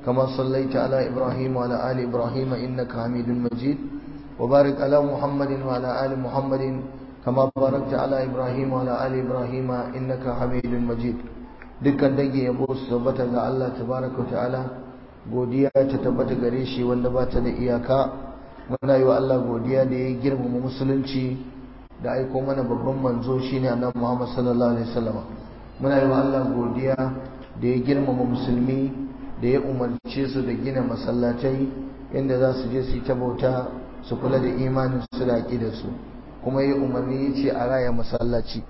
كما صليت على إبراهيم وعلى آل إبراهيم إنك حميد مجيد وبارك على محمد وعلى آل محمد كما باركت على إبراهيم وعلى آل إبراهيم إنك حميد مجيد dukkan dangi yabo su tabbata ga Allah tabaraka wa ta'ala godiya ta tabbata gare shi wanda ba ta da iyaka muna yi wa Allah godiya da ya girmama musulunci da aiko mana babban manzo shine annabi Muhammad sallallahu alaihi wasallam muna yi wa Allah godiya da ya girmama musulmi da ya umarce su da gina masallatai inda za su je su yi ta bauta su kula da imanin su da da su kuma ya umarni ya ce a raya masallaci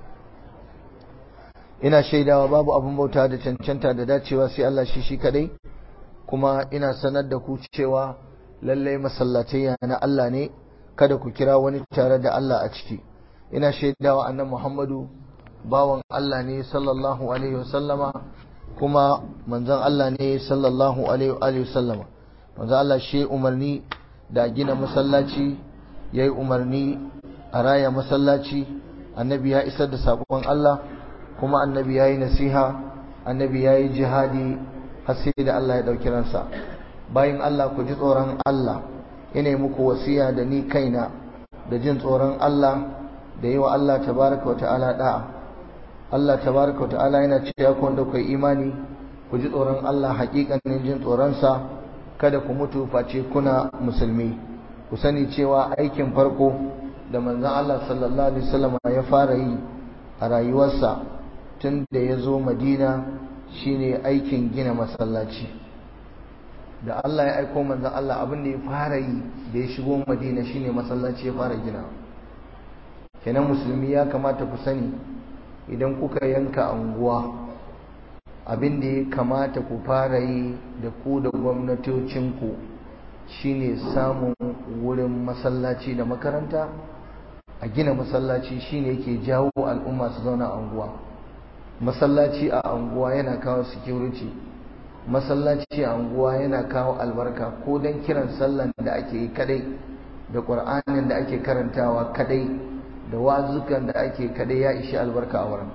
ina shaidawa babu abin bauta da cancanta da dacewa sai Allah shi shi kadai kuma ina sanar da ku cewa lallai masallatai na Allah ne kada ku kira wani tare da Allah a ciki ina shaidawa annabi Muhammadu bawan Allah ne sallallahu alaihi wasallama kuma manzon Allah ne sallallahu alaihi wasallama manzon Allah shi umarni da gina masallaci yayi umarni a raya masallaci annabi ya isar da sakon Allah kuma annabi yayi nasiha annabi yayi jihadi har sai da Allah ya dauki ransa bayan Allah ku ji tsoron Allah ina muku wasiya da ni kaina da jin tsoron Allah da yi wa Allah tabaraka wa ta'ala da'a Allah tabaraka wa ta'ala yana cewa ku wanda ku imani ku ji tsoron Allah hakikanin jin tsoronsa kada ku mutu face kuna musulmi ku sani cewa aikin farko da manzon Allah sallallahu alaihi wasallam ya fara yi a rayuwarsa tun da ya zo Madina shine aikin gina masallaci da Allah ya aiko manzon Allah abin da ya fara yi da ya shigo Madina shine masallaci ya fara gina kenan musulmi ya kamata ku sani idan kuka yanka anguwa abin da ya kamata ku fara yi da ku da gwamnatocinku shine samun wurin masallaci da makaranta a gina masallaci shine yake jawo al'umma su zauna a anguwa masallaci a anguwa yana kawo security masallaci a anguwa yana kawo albarka ko don kiran sallan da ake yi kadai da ƙur'anin da ake karantawa kadai da wazukan da ake kadai ya ishi albarka a wurin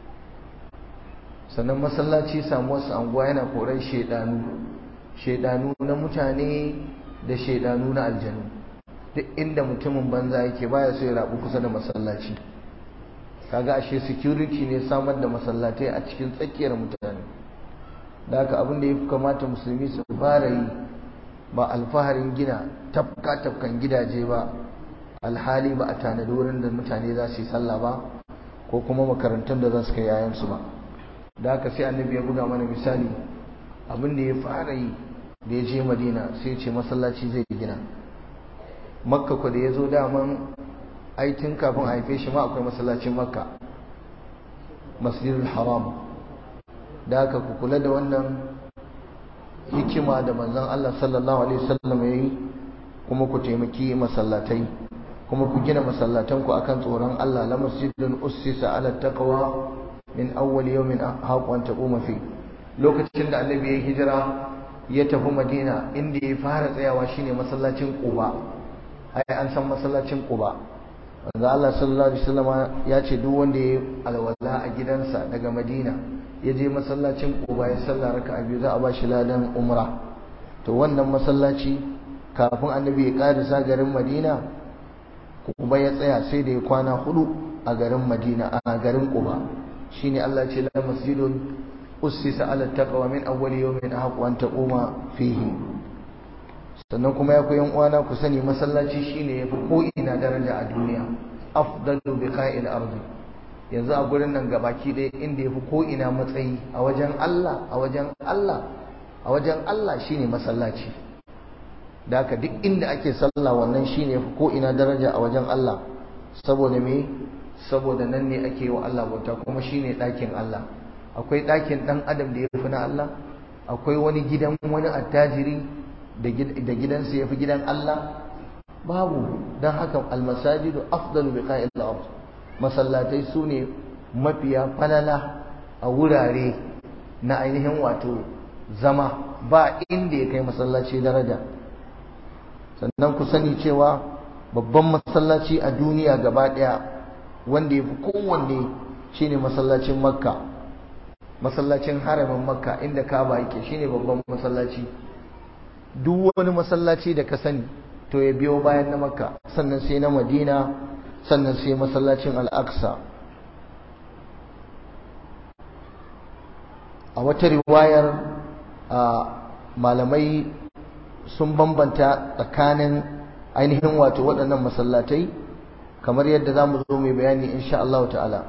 sannan masallaci samu wasu anguwa yana koran shaidanu shaidanu na mutane da shaidanu na aljanu duk inda mutumin banza yake baya so ya rabu kusa da masallaci kaga ashe security ne samar da masallatai a cikin tsakiyar mutane da haka abin da ya fi kamata musulmi su fara yi ba alfaharin gina tafka tafkan gidaje ba alhali ba a tanadi wurin da mutane za su yi sallah ba ko kuma makarantun da za su kai yayansu ba da haka sai annabi ya buga mana misali abin da ya fara yi da ya je madina sai ce masallaci zai gina makka ku da ya zo daman aitin kafin a haife shi ma akwai masallacin makka masjidul haram da haka ku kula da wannan hikima da manzon Allah sallallahu alaihi wasallam yayi kuma ku taimaki masallatai kuma ku gina masallatan ku akan tsoron Allah la masjidun ussisa ala taqwa min awwal yawmin haqqa an taquma fi lokacin da annabi ya hijira ya tafi Madina inda ya fara tsayawa shine masallacin Quba ai an san masallacin Quba manzo Allah sallallahu alaihi wasallam ya ce duk wanda ya alwala a gidansa daga Madina ya je masallacin Quba ya sallah raka'a biyu za a ba shi ladan umra to wannan masallaci kafin annabi ya karisa garin Madina Quba ya tsaya sai da ya kwana hudu a garin Madina a garin Quba shine Allah ya ce la masjidun ussisa ala taqwa min awwal yawmin ahqqu an taquma fihi sannan kuma ya koyan uwana ku sani masallaci shine yafi ko ina daraja a duniya afdalu biqa'il ardi yanzu a gurin nan gabaki ɗaya inda yafi ko ina matsayi a wajen Allah a wajen Allah a wajen Allah shine masallaci da haka duk inda ake sallah wannan shine yafi ko ina daraja a wajen Allah saboda me saboda nan ne ake wa Allah bauta kuma shine ɗakin Allah akwai ɗakin ɗan adam da ya fi na Allah akwai wani gidan wani attajiri da gidansa ya fi gidan Allah babu don haka almasajidu afdalu bi qa'il ard masallatai su ne mafiya falala a wurare na ainihin wato zama ba inda ya kai masallaci daraja sannan ku sani cewa babban masallaci a duniya gaba ɗaya wanda ya fi kowanne shine masallacin makka masallacin haramin makka inda kaba yake shine babban masallaci duk wani masallaci da ka sani to ya biyo bayan na makka sannan sai na madina sannan sai masallacin al-aqsa a wata riwayar malamai sun bambanta tsakanin ainihin wato waɗannan masallatai kamar yadda za mu zo mai bayani insha Allah ta'ala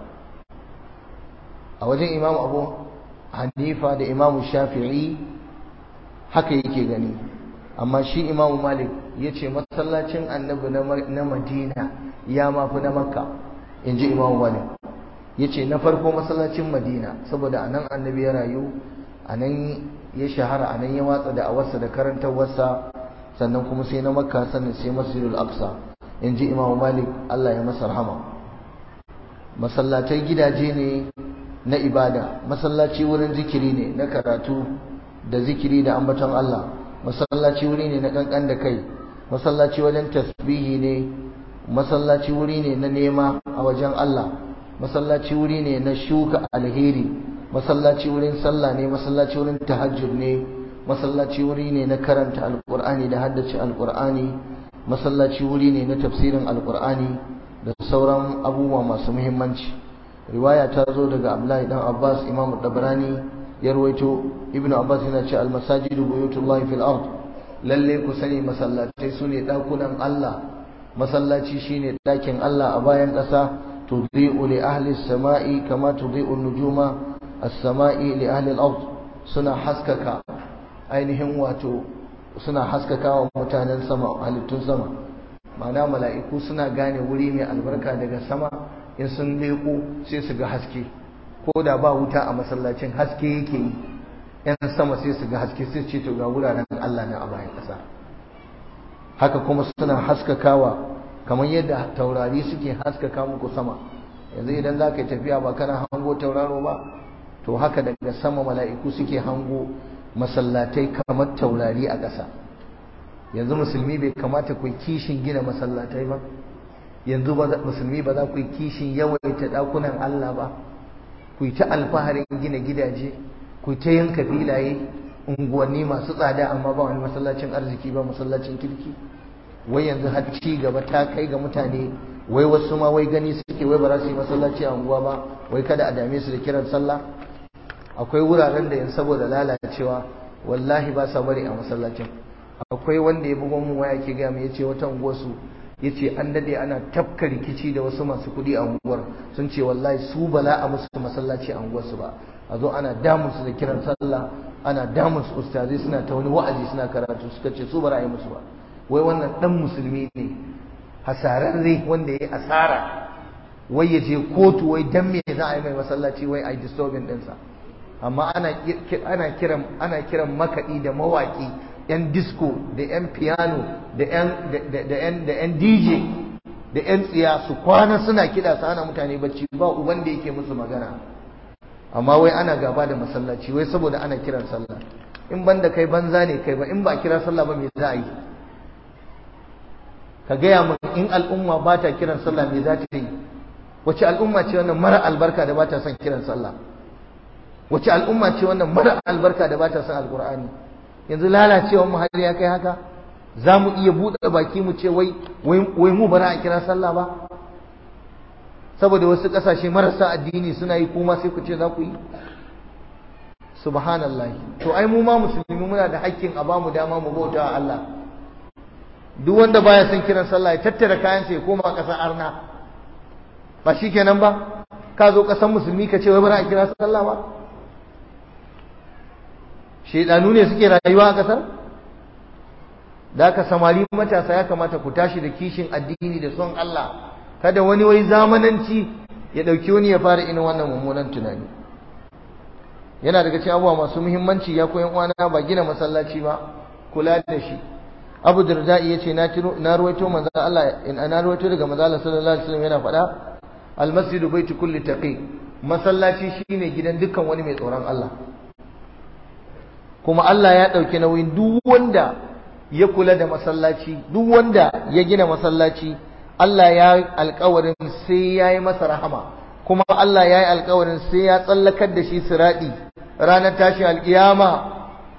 a wajen imam abu hanifa da imam shafi'i haka yake gani amma shi imam malik ya ce masallacin annabi na madina ya mafi na makka in ji imam malik ya ce na farko masallacin madina saboda anan annabi ya rayu anan ya shahara anan ya watsa da awarsa da karantarwarsa sannan kuma sai na makka sannan sai masjidul aqsa in ji imam malik allah ya masa rahama masallatai gidaje ne na ibada masallaci wurin zikiri ne na karatu da zikiri da ambaton allah masallaci wuri ne na kankan da kai masallaci wajen tasbihi ne masallaci wuri ne na nema a wajen allah masallaci wuri ne na shuka alheri masallaci wurin sallah ne masallaci wurin tahajjud ne masallaci wuri ne na karanta alqur'ani da haddace alqur'ani masallaci wuri ne na tafsirin alqur'ani da sauran abubuwa masu muhimmanci riwaya ta zo daga abdullahi dan abbas imamu dabrani ya rawaito ibnu abbas yana ce almasajidu buyutullahi fil ard lalle ku sani masallatai sune dakunan allah masallaci shine dakin allah a bayan ƙasa تضيء لأهل السماء كما تضيء النجوم السماء لأهل الأرض سنة حسكك ainihin wato suna haskaka wa mutanen sama halittun sama ma'ana mala'iku suna gane wuri mai albarka daga sama in sun leko sai su ga haske ko da ba wuta a masallacin haske yake yi yan sama sai su ga haske sai ce to ga wuraren Allah na a bayan ƙasa haka kuma suna haskakawa kamar yadda taurari suke haskaka muku sama yanzu idan za ka yi tafiya ba kana hango tauraro ba to haka daga sama mala'iku suke hango masallatai kamar taurari a ƙasa yanzu musulmi bai kamata ku kishin gina masallatai ba yanzu musulmi ba za ku yi kishin yawaita ɗakunan Allah ba ku yi ta alfaharin gina gidaje ku ta yanka filaye unguwanni masu tsada amma ba wani masallacin arziki ba masallacin kirki wai yanzu har ci gaba ta kai ga mutane wai wasu ma wai gani suke wai ba za su yi masallaci a unguwa ba wai kada a dame su da kiran sallah akwai wuraren da yan saboda lalacewa wallahi ba sa bari a masallacin akwai wanda ya bugon mu waya ke gaya mu yace wata unguwar su yace an dade ana tafka rikici da wasu masu kuɗi a unguwar sun ce wallahi su bala a musu masallaci a unguwar su ba a zo ana damun su da kiran sallah ana damun su ustazai suna ta wani wa'azi suna karatu suka ce su ba ra'ayi musu ba wai wannan dan musulmi ne hasararre wanda ya asara wai ya je kotu wai dan me za a yi mai masallaci wai a yi disturbing ɗinsa amma ana ana kiran ana kiran makaɗi da mawaƙi yan disco da yan piano da yan da yan da yan DJ da yan tsiya su kwana suna kiɗa su ana mutane bacci ba uban da yake musu magana amma wai ana gaba da masallaci wai saboda ana kiran sallah in banda kai banza ne kai ba in ba kira sallah ba me za a yi ka gaya min in al'umma ba ta kiran sallah me za ta yi wace al'umma ce wannan mara albarka da ba ta son kiran sallah wace al'umma ce wannan mara albarka da ba ta son alqur'ani yanzu lalacewar mu har ya kai haka za mu iya buɗe baki mu ce wai wai mu bara a kira sallah ba saboda wasu ƙasashe marasa addini suna yi kuma sai ku ce za ku yi subhanallah to ai mu ma musulmi muna da hakkin a bamu dama mu bauta wa Allah duk wanda baya son kiran sallah ya tattara kayan sa ya koma ƙasar arna ba shikenan ba ka zo ƙasar musulmi ka ce wai bara a kira sallah ba shedanu ne suke rayuwa a ƙasar da aka samari matasa ya kamata ku tashi da kishin addini da son Allah kada wani wai zamananci ya ɗauki wani ya fara irin wannan mummunan tunani yana daga cikin abubuwa masu muhimmanci ya koyan uwana ba gina masallaci ba kula da shi Abu Darda ya ce na na ruwaito manzo Allah in na ruwaito daga manzo Allah sallallahu alaihi wasallam yana faɗa al masjidu baitu kulli taqi masallaci shine gidan dukkan wani mai tsoron Allah kuma Allah ya ɗauki nauyin duk wanda ya kula da masallaci duk wanda ya gina masallaci Allah ya alkawarin sai ya yi masa rahama kuma Allah ya yi alkawarin sai ya tsallakar da shi siraɗi ranar tashi alkiyama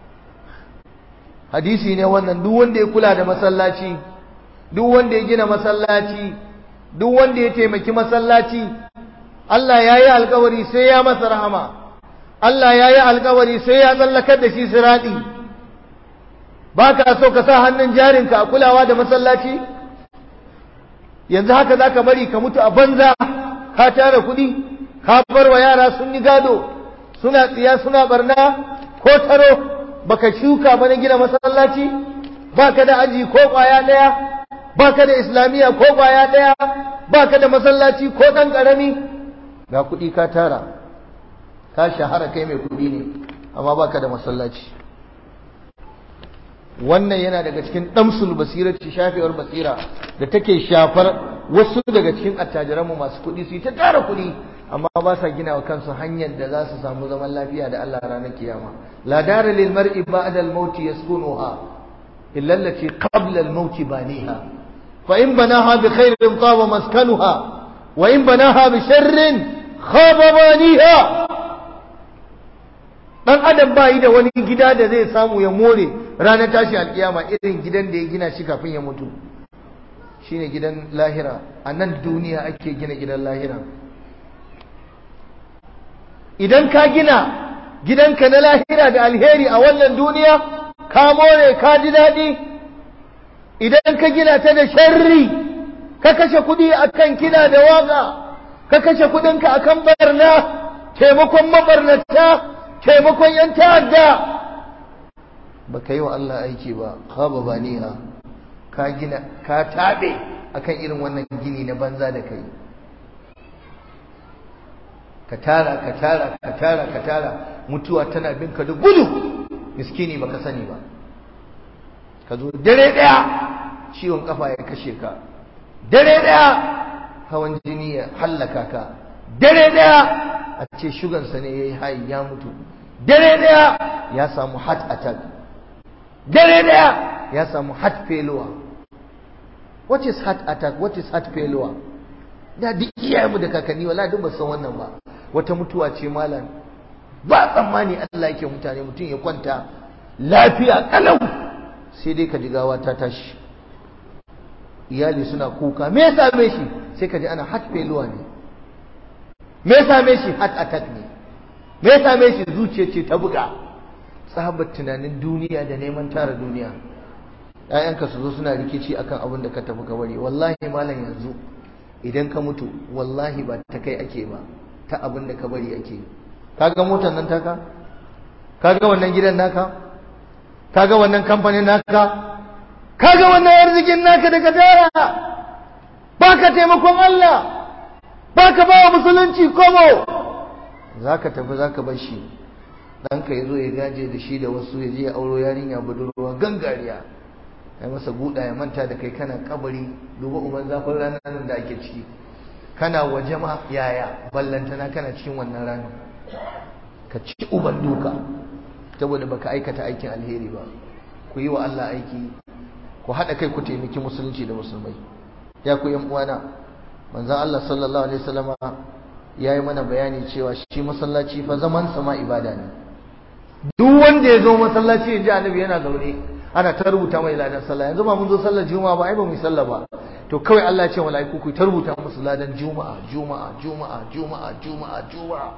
hadisi ne wannan duk wanda ya kula da masallaci duk wanda ya gina masallaci duk wanda ya taimaki masallaci Allah ya yi alkawari sai ya masa rahama Allah ya yi alkawari sai ya tsallakar da shi siraɗi ba ka so ka sa hannun jarinka a kulawa da masallaci yanzu haka za ka bari ka mutu a banza ka tara kuɗi ka bar wa yara sun yi gado suna tsiya suna barna ko taro baka shuka ba na gina masallaci baka da aji ko kwaya ɗaya baka da islamiyya ko kwaya ɗaya baka da masallaci ko ɗan ƙarami ga kuɗi ka tara ka shahara kai mai kuɗi ne amma baka da masallaci wannan yana daga cikin damsul basirati shafewar basira da take shafar wasu daga cikin attajiranmu masu kuɗi su yi ta tara kuɗi amma ba sa gina wa kansu hanyar da za su samu zaman lafiya da Allah ranar kiyama la dara lil mar'i ba'da al maut yaskunuha illa allati qabla al maut baniha fa in banaha bi khairin taba maskanuha wa in banaha bi sharrin khaba baniha dan adam bai da wani gida da zai samu ya more ranar tashi alkiyama irin gidan da ya gina shi kafin ya mutu shine gidan lahira a nan duniya ake gina gidan lahira idan ka gina gidanka na lahira da alheri a wannan duniya ka more ka ji daɗi idan ka gina ta da sharri ka kashe kuɗi akan kina da waka ka kashe kuɗinka akan barna taimakon mabarnata taimakon yan ta'adda ba ka yi wa Allah aiki ba khaba baniha ka gina ka tabe akan irin wannan gini na banza da kai ka tara ka tara ka tara ka tara mutuwa tana bin ka da gudu miskini baka sani ba ka zo dare daya ciwon kafa ya kashe ka dare daya hawan jini ya hallaka ka dare daya a ce shugansa ne yayi hayi ya mutu dare daya ya samu heart attack dare daya ya samu heart failure what is heart attack what is heart failure da duk iyayenmu da kakanni wala duk ba san wannan ba wata mutuwa ce malam ba tsammani Allah yake mutane mutum ya kwanta lafiya kalau sai dai ka ji gawa ta tashi iyali suna kuka me ya same shi sai ka ji ana heart failure ne me ya same shi heart attack ne me ya same shi zuciya ce ta buga tsabar tunanin duniya da neman tara duniya ‘ya'yanka su zo suna rikici akan abin da ka tafi ka bari wallahi malam yanzu idan ka mutu wallahi ba ta kai ake ba ta abin da ka bari ake kaga motar nan taka kaga wannan gidan naka kaga wannan kamfanin naka kaga wannan arzikin naka daga tara baka taimakon Allah baka ba wa musulunci komo zaka tafi zaka bar shi ɗanka ya zo ya gaje da shi da wasu ya je ya auro yarinya budurwa gangariya ya masa buɗa ya manta da kai kana kabari duba uban zafin ranar nan da ake ciki kana waje ma yaya ballantana kana cikin wannan ranar ka ci uban duka saboda baka aikata aikin alheri ba ku yi wa Allah aiki ku haɗa kai ku taimaki musulunci da musulmai ya ku yan uwana manzon Allah sallallahu alaihi wasallama ya yi mana bayani cewa shi masallaci fa zaman sama ibada ne duk wanda ya zo masallaci ya ji annabi yana zaune ana ta rubuta mai ladan sallah yanzu ba mun zo sallar juma'a ba ai ba mu yi sallah ba to kawai Allah ya ce mala'iku ku ta rubuta musu ladan juma'a juma'a juma'a juma'a juma'a juma'a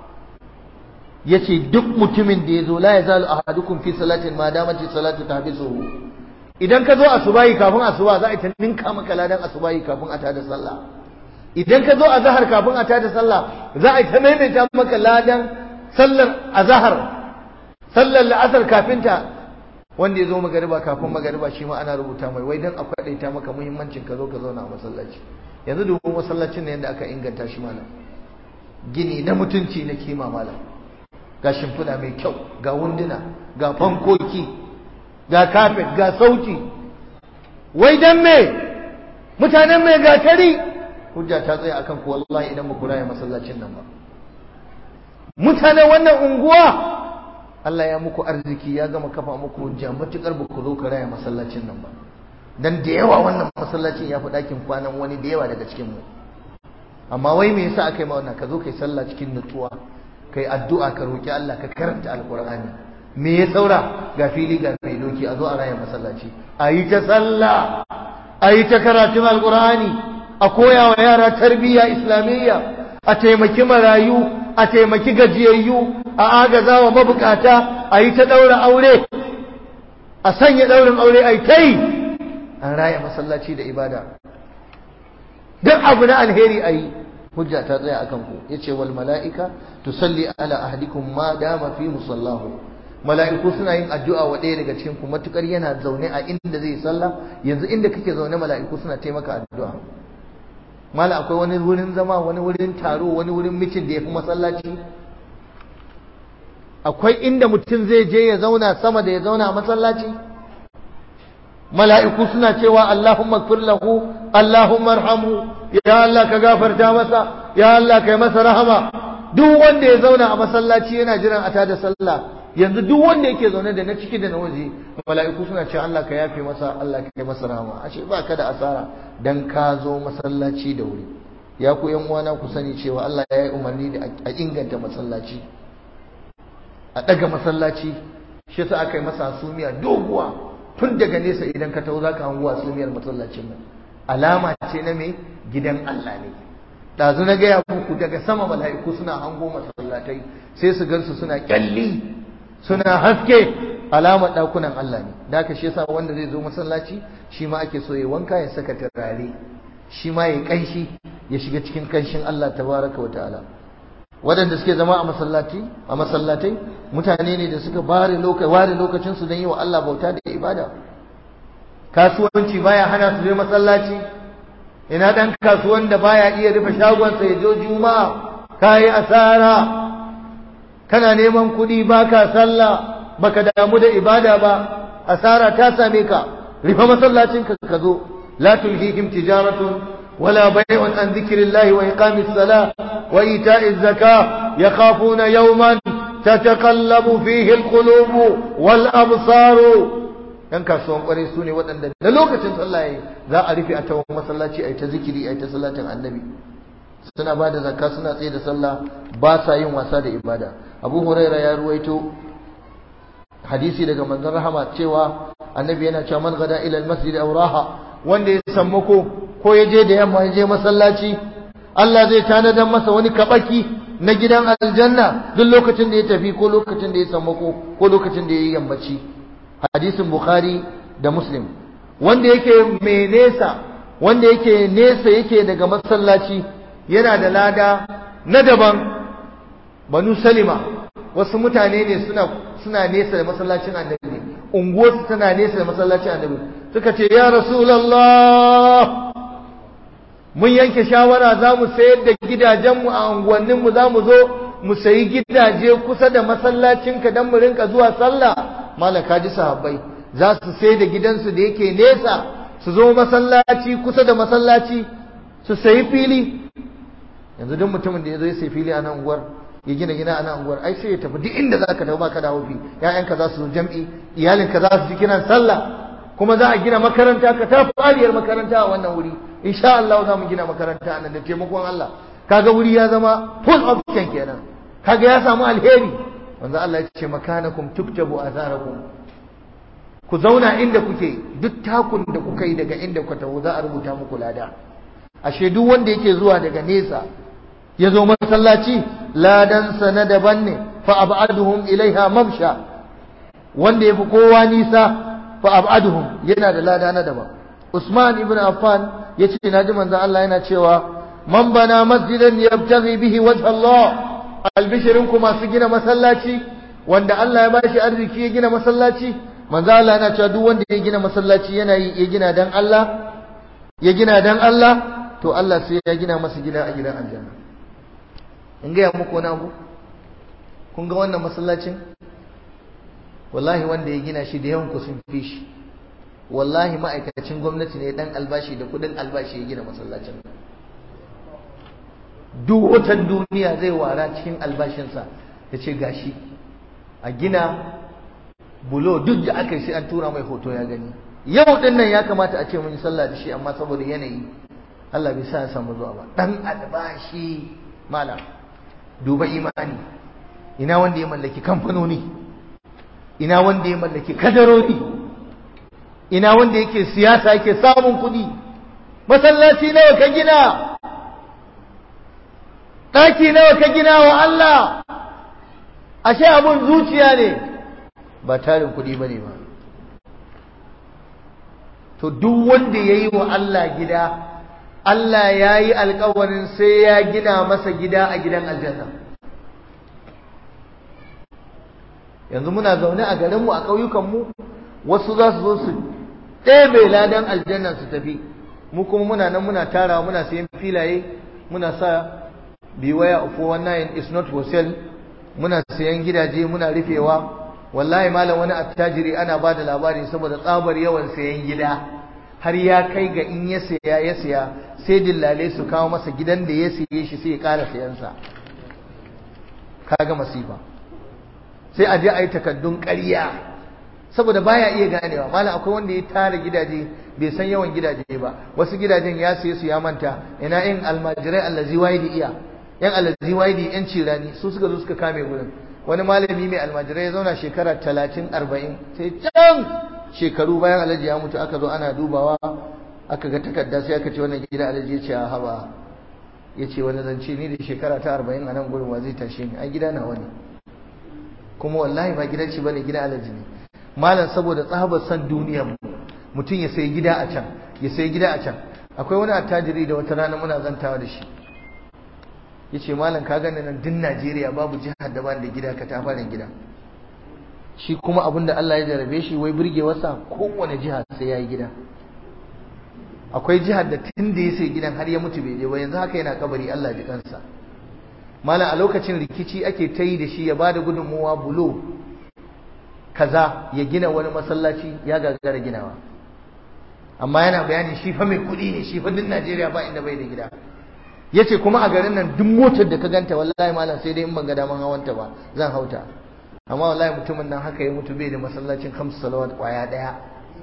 yace duk mutumin da ya zo la yazalu ahadukum fi salatin ma damati salatu tahbisuhu idan ka zo asubahi kafin asuba za a ta ninka maka ladan asubahi kafin a tada sallah idan ka zo azhar kafin a tada sallah za a ta maimaita maka ladan sallar azhar sallar la'asar kafin ta wanda ya zo magariba kafin magariba shi ma ana rubuta mai wai dan a kwadaita maka muhimmancin ka zo ka zauna a masallaci yanzu dubu masallacin ne yadda aka inganta shi malam gini na mutunci na kima malam ga shimfiɗa mai kyau ga wunduna ga fankoki ga kafet ga sauti wai dan me mutanen mai gatari hujja ta tsaya akan ku wallahi idan ba ku raya masallacin nan ba mutanen wannan unguwa Allah ya muku arziki ya gama kafa muku hujja matukar ba ku zo ka raya masallacin nan ba dan da yawa wannan masallacin ya fi ɗakin kwanan wani da yawa daga cikin mu amma wai me yasa aka yi ma wannan ka zo kai sallah cikin nutsuwa kai addu'a ka roki Allah ka karanta alqur'ani me ya saura ga fili ga mai doki a zo a raya masallaci a yi ta sallah a yi ta karatun alqur'ani a koya wa yara tarbiyya islamiyya a taimaki marayu a taimaki gajiyayyu a agaza wa mabukata a yi ta daura aure a sanya daurin aure a yi ta yi an raya masallaci da ibada duk abu na alheri a yi hujja ta tsaya a kanku ya ce wal mala'ika tusalli ala ahadikum ma dama fi musallahu mala'iku suna yin addu'a wa ɗaya daga cikin ku matukar yana zaune a inda zai sallah yanzu inda kake zaune mala'iku suna taimaka addu'a mala akwai wani wurin zama wani wurin taro wani wurin mitin da ya fi masallaci akwai inda mutum zai je ya zauna sama da ya zauna a masallaci mala'iku suna cewa Allahumma gfir lahu Allahumma arhamhu ya Allah ka gafarta masa ya Allah kai masa rahama duk wanda ya zauna a masallaci yana jiran a tada sallah yanzu duk wanda yake zaune da na ciki da na waje mala'iku suna cewa Allah ka yafe masa Allah ka kai masa rahama ashe ba ka da asara dan ka zo masallaci da wuri ya ku yan uwana ku sani cewa Allah ya yi umarni da a inganta masallaci a daga masallaci shi sa aka yi masa sumiya doguwa tun daga nesa idan ka taho zaka hango sumiyar masallacin nan alama ce na me gidan Allah ne ɗazu na gaya muku daga sama mala'iku suna hango masallatai sai su gansu suna kyalli suna haske alamar ɗakunan Allah ne da haka shi yasa wanda zai zo masallaci shi ma ake so ya wanka ya saka turare shi ma ya kanshi ya shiga cikin kanshin Allah tabaraka wa ta'ala waɗanda suke zama a masallati a masallatai mutane ne da suka bare lokaci ware lokacin su don yi wa Allah bauta da ibada kasuwanci baya hana su je masallaci ina dan kasuwan da baya iya rufe shagonsa ya je juma'a kai asara kana neman kuɗi baka sallah baka damu da ibada ba asara ta same ka rufe masallacin ka ka zo la tulhihim tijaratun ولا بيع عن ذكر الله وإقام الصلاة وإيتاء الزكاة يخافون يوما تتقلب فيه القلوب والأبصار yan kasuwan kwarai su ne waɗanda da lokacin sallah yayi za a rufe a tawon masallaci a yi ta zikiri a yi ta salatin annabi suna ba da zakka suna tsaye da sallah ba sa yin wasa da ibada abu huraira ya ruwaito hadisi daga manzon rahama cewa annabi yana cewa man gada ila almasjid aw raha wanda ya sammako ko ya je da yamma ya je masallaci Allah zai tanadar masa wani kabaki na gidan aljanna duk lokacin da ya tafi ko lokacin da ya sammako ko lokacin da ya yi yammaci hadisin bukhari da muslim wanda yake mai nesa wanda yake nesa yake daga masallaci yana da lada na daban banu salima wasu mutane ne suna suna nesa da masallacin annabi unguwarsu tana nesa da masallacin annabi suka ce ya rasulullah mun yanke shawara za mu sayar da gidajenmu a unguwanninmu za mu zo mu sayi gidaje kusa da masallacinka don mu rinka zuwa sallah malaka ji sahabbai za su sai da gidansu da yake nesa su zo masallaci kusa da masallaci su sayi fili yanzu duk mutumin da ya zo ya sayi fili a nan unguwar ya gina gina a nan unguwar ai sai ya tafi duk inda za ka tafi ba ka dawo fi ƴaƴanka za su zo jam'i iyalinka za su ji kiran sallah kuma za a gina makaranta ka ta fariyar makaranta a wannan wuri insha Allah za mu gina makaranta nan da taimakon Allah kaga wuri ya zama full option kenan kaga ya samu alheri wanda Allah ya ce makanakum tuktabu azarakum ku zauna inda kuke duk takun da kuka yi daga inda ku tawo za a rubuta muku lada ashe duk wanda yake zuwa daga nesa ya zo masallaci ladan sa na daban ne fa ab'aduhum ilaiha mamsha wanda yafi kowa nisa fa ab'aduhum yana da lada na daban Usman ibn Affan yace naji manzon Allah yana cewa man bana masjidan yabtaghi bihi wajh Allah albishirin ku masu gina masallaci wanda Allah ya bashi arziki ya gina masallaci manzon Allah yana cewa duk wanda ya gina masallaci yana yi ya gina dan Allah ya gina dan Allah to Allah sai ya gina masa gida a gidan aljanna in ga muku wani abu kun ga wannan masallacin wallahi wanda ya gina shi da yawan ku sun fi shi wallahi ma'aikacin gwamnati ne dan albashi da kudin albashi ya gina masallacin duk watan duniya zai wara cikin albashinsa ya ce gashi a gina bulo duk da aka yi sai an tura mai hoto ya gani yau din nan ya kamata a ce mun yi sallah da shi amma saboda yanayi Allah bai sa ya samu zuwa ba dan albashi malam duba imani ina wanda ya mallaki kamfanoni ina wanda ya mallaki kadarori ina wanda yake siyasa yake samun kuɗi masallaci nawa ka gina ɗaki nawa ka gina wa Allah ashe abun zuciya ne ba tarin kuɗi ba ne ba to duk wanda ya yi wa Allah gida Allah ya yi alkawarin sai ya gina masa gida a gidan aljanna yanzu muna zaune a garinmu a ƙauyukanmu wasu za su zo su ɗebe ladan aljanna su tafi mu kuma muna nan muna tarawa muna sayan filaye muna sa beware of 419 is not for sale muna sayan gidaje muna rufewa wallahi malam wani attajiri ana ba da labari saboda tsabar yawan sayan gida har ya kai ga in ya saya ya saya sai dillale su kawo masa gidan da ya siye shi sai ya ƙara sayansa kaga masifa sai a je a yi takaddun ƙarya saboda baya iya ganewa malam akwai wanda ya tara gidaje bai san yawan gidaje ba wasu gidajen ya siye su ya manta ina yin almajirai allazi waidi iya yan allazi waidi yan cirani su suka zo suka kame gurin wani malami mai almajirai ya zauna shekara talatin arba'in sai can shekaru bayan alhaji ya mutu aka zo ana dubawa aka ga takarda sai aka ce wannan gida alhaji ya ce a haba ya ce wani zance ni da shekara ta arba'in a nan gurin wa zai tashe ni a gida na wani kuma wallahi ba gidan shi bane gida alhaji ne malam saboda tsabar san duniyar mu mutum ya sayi gida a can ya sayi gida a can akwai wani attajiri da wata rana muna zantawa da shi ya ce malam ka gani nan din najeriya babu jihar da ba da gida ka tafarin gida shi kuma abin da allah ya jarabe shi wai burge wasa kowane jiha sai ya yi gida akwai jihar da tun da ya sai gidan har ya mutu bai je ba yanzu haka yana kabari allah ji kansa malam a lokacin rikici ake ta yi da shi ya ba da gudunmuwa bulo kaza ya gina wani masallaci ya gagara ginawa amma yana bayani shi fa mai kuɗi ne shi fa duk Najeriya ba inda bai da gida yace kuma a garin nan duk motar da ka ganta wallahi malam sai dai in ban ga daman hawanta ba zan hauta amma wallahi mutumin nan haka ya mutu bai da masallacin kamsu salawat kwaya daya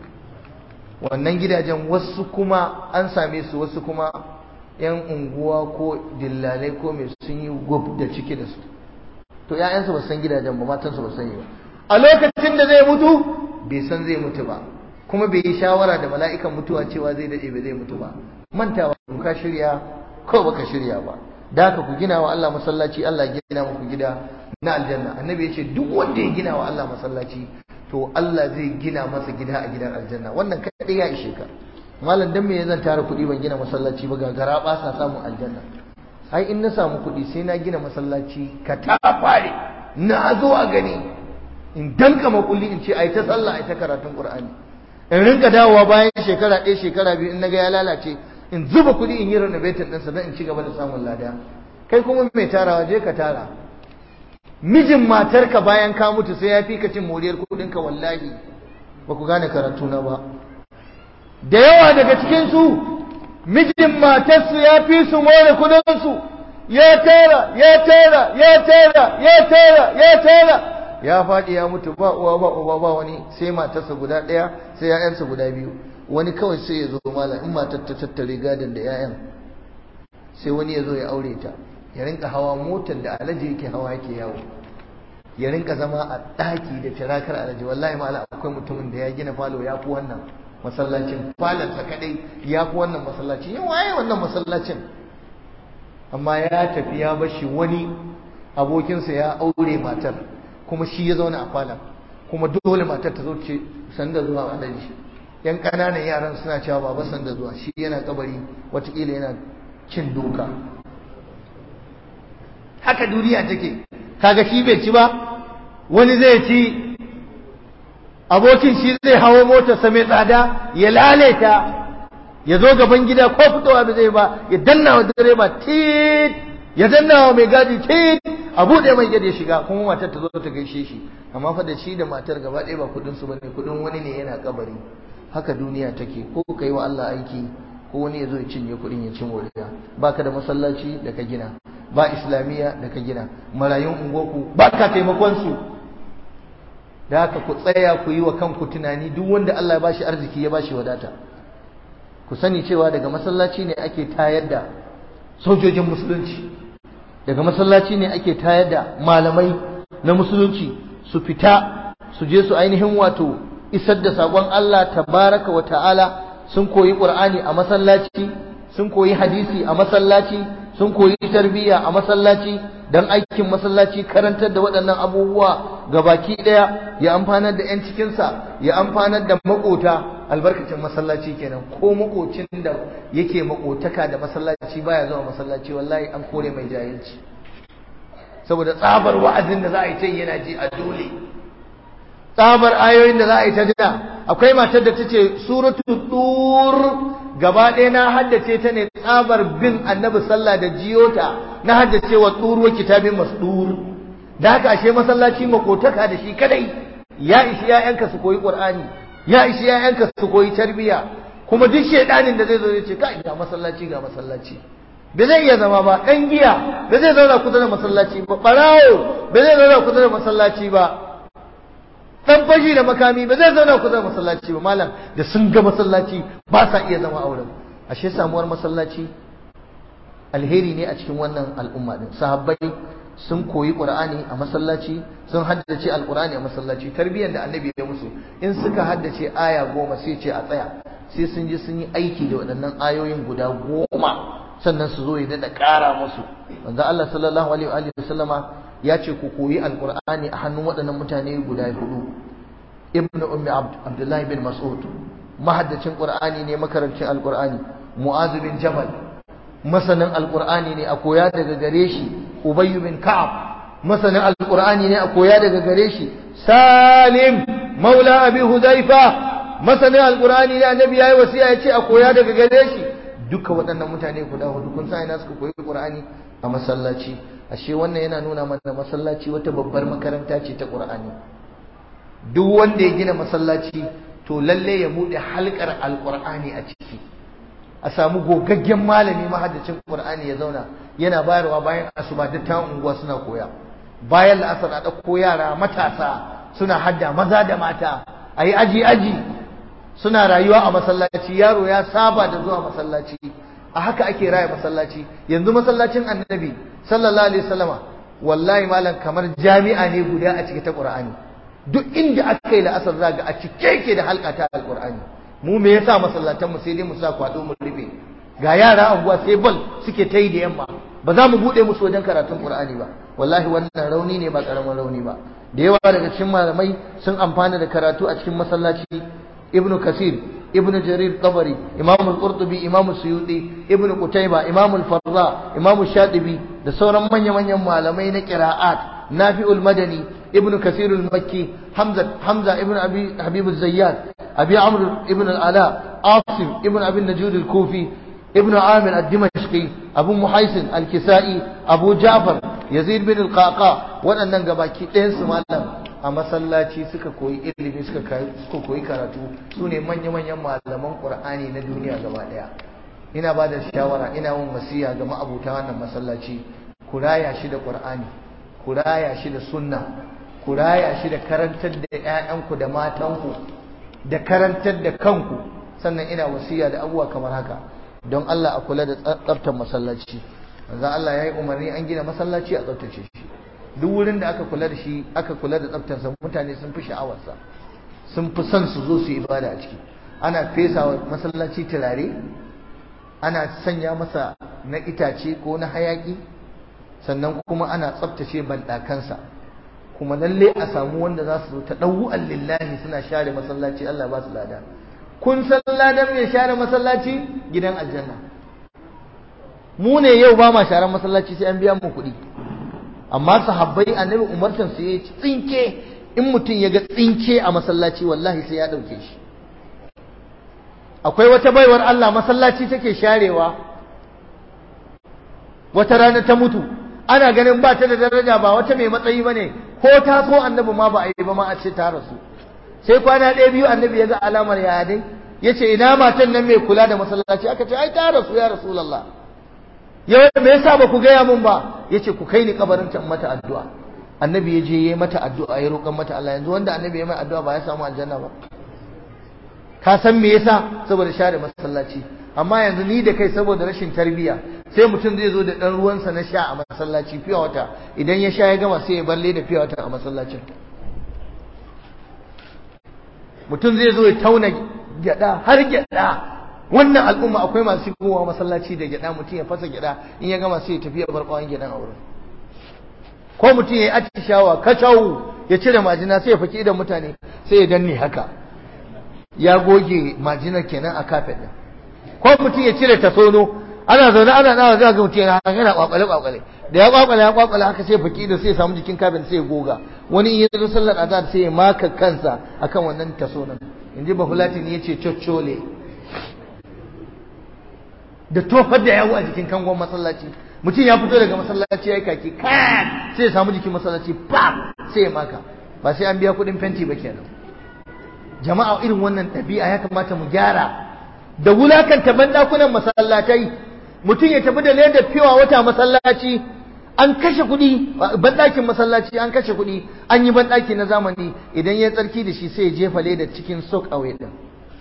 wannan gidajen wasu kuma an same su wasu kuma yan unguwa ko dillalai ko mai sun yi gub da ciki da su to ƴaƴansu ba san gidajen ba matansu ba sani ba a lokacin da zai mutu bai san zai mutu ba kuma bai yi shawara da mala'ikan mutuwa cewa zai dade bai zai mutu ba mantawa ka shirya ko baka shirya ba da haka ku gina wa Allah masallaci Allah ya gina muku gida na aljanna annabi ya ce duk wanda ya gina wa Allah masallaci to Allah zai gina masa gida a gidan aljanna wannan kadai ya ishe ka malam dan me zan tara kuɗi ban gina masallaci ba gagara ba sa samun aljanna ai in na samu kuɗi sai na gina masallaci ka ta fare na zo a gani in danka makulli in ce ai ta sallah ai ta karatun qur'ani in rinka dawowa bayan shekara ɗaya shekara biyu in naga ya lalace in zuba kuɗi in yi renovating ɗinsa don in ci gaba da samun lada kai kuma mai tarawa je ka tara mijin matarka bayan ka mutu sai ya fi ka cin moriyar kuɗinka wallahi ba ku gane karatu na ba da yawa daga cikinsu mijin matarsu ya fi su more kuɗinsu ya tara ya tara ya tara ya tara ya tara ya faɗi ya mutu ba uwa ba uba ba wani sai matarsa guda ɗaya sai ‘ya'yansa guda biyu wani kawai sai ya zo malam in matar ta tattare gadon da ‘ya'yan sai wani ya zo ya aure ta ya rinka hawa motar da alaji yake hawa yake yawo ya rinka zama a ɗaki da tirakar alaji wallahi malam akwai mutumin da ya gina falo ya fi wannan masallacin falonsa kadai ya fi wannan masallacin yin waye wannan masallacin amma ya tafi ya bashi wani abokinsa ya aure matar kuma shi ya zauna a falon kuma dole matar ta zo ce sanda zuwa alaji yan ƙananan yaran suna cewa baba sanda zuwa shi yana kabari watakila yana cin doka haka duniya take kaga shi bai ci ba wani zai ci abokin shi zai hawo motarsa mai tsada ya laleta ya zo gaban gida ko fitowa bai zai ba ya danna wa direba tit ya danna wa mai gadi tit a buɗe mai gadi ya shiga kuma matar ta zo ta gaishe shi amma fa da shi da matar gaba ɗaya ba kuɗin su bane kuɗin wani ne yana kabari haka duniya take ko ka yi wa Allah aiki ko wani ya zo ya cinye kuɗin ya ci moriya baka da masallaci da ka gina ba islamiyya da ka gina marayun ungoku ba ka taimakon su da haka ku tsaya ku yi wa kanku tunani duk wanda Allah ya bashi arziki ya bashi wadata ku sani cewa daga masallaci ne ake tayar da sojojin musulunci daga masallaci ne ake tayar da malamai na musulunci su fita su je su ainihin wato isar da sakon Allah tabaraka wa ta'ala sun koyi Qur'ani a masallaci sun koyi hadisi a masallaci sun koyi tarbiyya a masallaci dan aikin masallaci karantar da waɗannan abubuwa ga baki ɗaya ya amfanar da 'yan cikinsa ya amfanar da makota albarkacin masallaci kenan ko makocin da yake makotaka da masallaci baya zuwa masallaci wallahi an kore mai jahilci saboda tsabar wa'azin da za a yi ta yana ji a dole tsabar ayoyin da za a yi ta jira akwai matar da ta ce suratu tur gaba ɗaya na haddace ta ne tsabar bin annabi sallah da jiyota na haddace wa tur wa kitabin masdur da haka ashe masallaci makotaka da shi kadai ya ishi ƴaƴanka su koyi qur'ani ya ishi ƴaƴanka su koyi tarbiya kuma duk shedanin da zai zo ya ce kai ga masallaci ga masallaci ba zai iya zama ba ɗan giya ba zai zauna kusa da masallaci ba ɓarawo ba zai zauna kusa da masallaci ba dan fashi da makami ba zai zauna kusa da masallaci ba malam da sun ga masallaci ba sa iya zama auren ashe samuwar masallaci alheri ne a cikin wannan al'umma din sahabbai sun koyi qur'ani a masallaci sun haddace alqur'ani a masallaci tarbiyyar da annabi ya musu in suka haddace aya goma sai ce a tsaya sai sun je sun yi aiki da waɗannan ayoyin guda goma sannan su zo ya daɗa ƙara musu wanda Allah sallallahu alaihi wa sallama ya ce ku koyi alqur'ani a hannun waɗannan mutane guda hudu ibnu ummi abdullahi bin mas'ud mahaddacin qur'ani ne makarancin alqur'ani mu'az bin jabal masanin alqur'ani ne a koya daga gare shi ubay bin ka'ab masanin alqur'ani ne a koya daga gare shi salim maula abi hudayfa masanin alqur'ani ne annabi yayi wasiya ya ce a koya daga gare shi duka waɗannan mutane guda hudu kun sa ina suka koyi qur'ani a masallaci ashe wannan yana nuna mana masallaci wata babbar makaranta ce ta qur'ani duk wanda ya gina masallaci to lalle ya bude halkar alqur'ani a ciki a samu gogaggen malami mahaddacin qur'ani ya zauna yana bayarwa bayan asuba duk ta unguwa suna koya bayan la'asar a ɗauko yara matasa suna hadda maza da mata ayi aji aji suna rayuwa a masallaci yaro ya saba da zuwa masallaci a haka ake raya masallaci yanzu masallacin annabi sallallahu alaihi wasallama wallahi malam kamar jami'a ne guda a cike ta qur'ani duk inda aka yi la'asar zaga a cike yake da halka ta alqur'ani mu me yasa masallatan mu sai dai mu sa kwado mu rufe ga yara anguwa sai bal suke ta yi da yamma ba za mu bude musu wajen karatun qur'ani ba wallahi wannan rauni ne ba karamin rauni ba da yawa daga cikin malamai sun amfana da karatu a cikin masallaci ibnu kasir ibnu jarir tabari imam al-qurtubi imam suyuti ibnu qutayba imam al-farra imam shatibi da sauran manya manyan malamai na qira'at nafi'ul madani ibnu kasir al-makki hamza hamza ibnu abi habib az-zayyad abi amr ibnu al-ala asim ibnu abi najud al-kufi ibnu amir ad-dimashqi abu muhaisin al-kisai abu ja'far yazid bin al-qaqa waɗannan gabaki ɗayan su malam a masallaci suka koyi ilimi suka koyi karatu su ne manya-manyan malaman ƙur'ani na duniya gaba ɗaya ina ba da shawara ina yin wasiya ga ma'abuta wannan masallaci ku raya shi da ƙur'ani ku raya shi da sunna ku raya shi da karantar da 'ya'yanku da matanku da karantar da kanku sannan ina wasiya da abubuwa kamar haka don Allah a kula da tsaftar masallaci manzo Allah ya yi umarni an gina masallaci a tsaftace shi duk wurin da aka kula da shi aka kula da tsaftarsa mutane sun fi sha'awarsa sun fi son su zo su ibada a ciki ana fesa wa masallaci turare ana sanya masa na itace ko na hayaki sannan kuma ana tsaftace banɗakansa kuma lalle a samu wanda za su zo ta ɗau'an lillahi suna share masallaci Allah ba su lada kun san ladan mai share masallaci gidan aljanna mu ne yau ba ma sharan masallaci sai an biya mu kuɗi amma sahabbai annabi umartan su yayi tsinke in mutum ya ga tsinke a masallaci wallahi sai ya dauke shi akwai wata baiwar Allah masallaci take sharewa wata rana ta mutu ana ganin ba ta da daraja ba wata mai matsayi bane ko ta so annabi ma ba a yi ba ma a ce ta rasu sai kwana ɗaya biyu annabi ya ga alamar yaya dai ya ce ina matan nan mai kula da masallaci aka ce ai ta rasu ya rasulallah yau me yasa ba ku gaya mun ba yace ku kai ni kabarin ta mata addu'a annabi ya je yayi mata addu'a ya roƙan mata Allah yanzu wanda annabi ya mai addu'a ba ya samu aljanna ba ka san me yasa saboda share masallaci amma yanzu ni da kai saboda rashin tarbiyya sai mutum zai zo da ɗan ruwansa na sha a masallaci fiye wata idan ya sha ya gama sai ya balle da fiye wata a masallacin mutum zai zo ya tauna gyada har gyada wannan al'umma akwai masu shigowa masallaci da gyada mutum ya fasa gyada in ya gama sai ya tafi ya bar ɓawon gyadan a wurin ko mutum ya yi atishawa kacau ya cire majina sai ya faki idan mutane sai ya danne haka ya goge majinar kenan a kafet din ko mutum ya cire tasono ana zaune ana dawa zai ga mutum yana yana kwakwale kwakwale da ya kwakwale ya kwakwale haka sai faki da sai ya samu jikin kafet sai ya goga wani in ya zo sallar azhar sai ya maka kansa akan wannan tasonon inji bahulatin yace coccole da tofar da yawo a jikin kangon masallaci mutum ya fito daga masallaci ya yi kaki kan sai ya samu jikin masallaci pam sai ya maka ba sai an biya kuɗin fenti ba kenan jama'a irin wannan ɗabi'a ya kamata mu gyara da wulakanta banɗakunan masallatai mutum ya tafi da ledar fiwa wata masallaci an kashe kuɗi banɗakin masallaci an kashe kuɗi an yi banɗaki na zamani idan ya tsarki da shi sai ya jefa ledar cikin sok away ɗin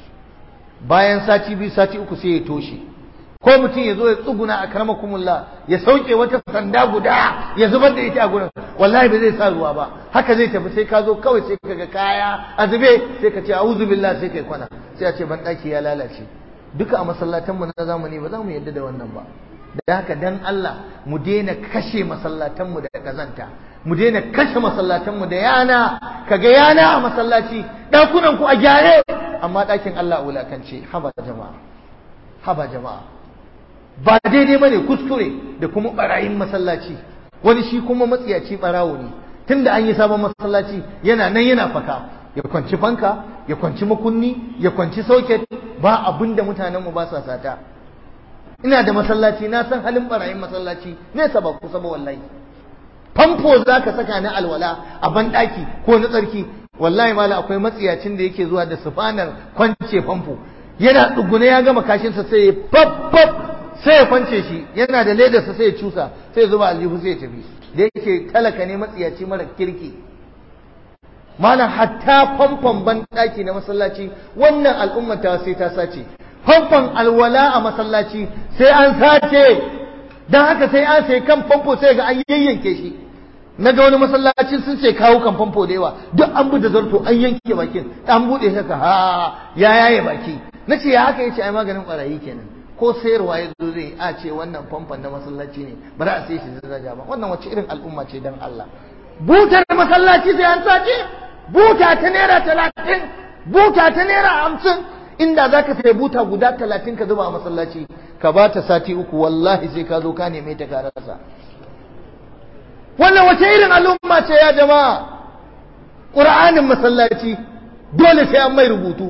bayan sati biyu sati uku sai ya toshe ko mutum ya zo ya tsuguna a karamakumullah ya sauke wata sanda guda ya zubar da ita a gurin wallahi ba zai sa ruwa ba haka zai tafi sai ka zo kawai sai ka ga kaya a zube sai ka ce a'udhu billah sai kai kwana sai a ce ban daki ya lalace duka a masallatanmu na zamani ba za mu yadda da wannan ba da haka dan Allah mu daina kashe masallatanmu da kazanta mu daina kashe masallatanmu da yana kaga yana a masallaci dakunan ku a gyare amma dakin Allah wulakance haba jama'a haba jama'a ba daidai bane kuskure da kuma barayin masallaci wani shi kuma matsiyaci barawo ne tunda an yi sabon masallaci yana nan yana faka ya kwanci fanka ya kwanci makunni ya kwanci socket ba abinda mutanen mu ba sa sata ina da masallaci na san halin barayin masallaci nesa ba kusa ba wallahi famfo zaka saka na alwala a banɗaki ko na tsarki wallahi mala akwai matsiyacin da yake zuwa da sufanar kwance famfo yana tsugune ya gama kashinsa sai ya fab sai ya kwance shi yana da ledarsa sai ya cusa sai ya zuba aljihu sai ya tafi da yake talaka ne matsiyaci mara kirki malam hatta famfon banɗaki na masallaci wannan al'ummar ta sai ta sace famfon alwala a masallaci sai an sace don haka sai an sai kan famfo sai ga an yayyanke shi na ga wani masallacin sun ce kawo kan famfo da yawa duk an bi da zarto an yanke bakin an buɗe haka ha ya yaye baki na ce ya haka ya ce ai maganin ƙwarayi kenan ko sayarwa ya zo zai a ce wannan famfon na masallaci ne ba za a sai shi daraja ba wannan wace irin al'umma ce dan Allah butar masallaci sai an sace buta ta naira talatin buta ta naira hamsin inda za ka sai buta guda talatin ka zuba a masallaci ka ba ta sati uku wallahi sai ka zo ka neme ta ka rasa wannan wace irin al'umma ce ya jama'a ƙur'anin masallaci dole sai an mai rubutu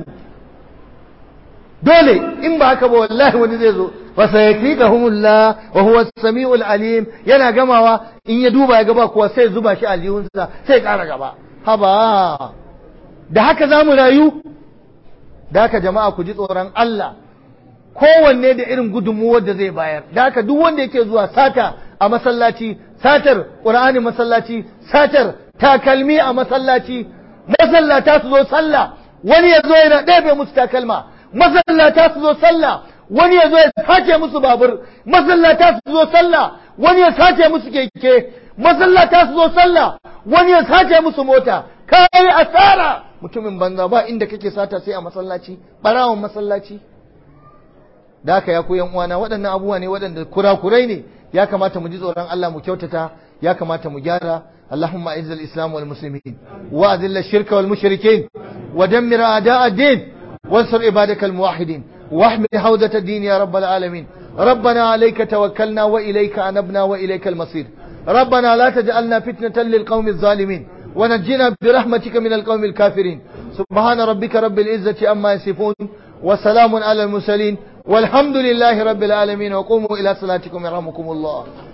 dole in ba haka ba wallahi wani zai zo fa sayakikahumullah wa huwa as-sami'ul alim yana gamawa in ya duba ya gaba kuwa sai zuba shi aljihunsa sai ƙara gaba haba da haka zamu rayu da haka jama'a ku ji tsoron Allah kowanne da irin gudunmuwar da zai bayar da haka duk wanda yake zuwa sata a masallaci satar qur'ani masallaci satar takalmi a masallaci masallata su zo sallah wani ya zo yana ɗebe musu takalma masallata su zo sallah wani ya zo ya sace musu babur masallata su zo sallah wani ya sace musu keke masallata su zo sallah wani ya sace musu mota kai asara mutumin banza ba inda kake sata sai a masallaci barawon masallaci da haka ya koyan uwana waɗannan abubuwa ne waɗanda kurakurai ne ya kamata mu ji tsoron Allah mu kyautata ya kamata mu gyara اللهم اعز الاسلام والمسلمين واذل الشرك والمشركين ودمر اعداء الدين وانصر عبادك الموحدين واحمي حوزة الدين يا رب العالمين ربنا عليك توكلنا وإليك أنبنا وإليك المصير ربنا لا تجعلنا فتنة للقوم الظالمين ونجنا برحمتك من القوم الكافرين سبحان ربك رب العزة أما يصفون وسلام على المرسلين والحمد لله رب العالمين وقوموا إلى صلاتكم يرحمكم الله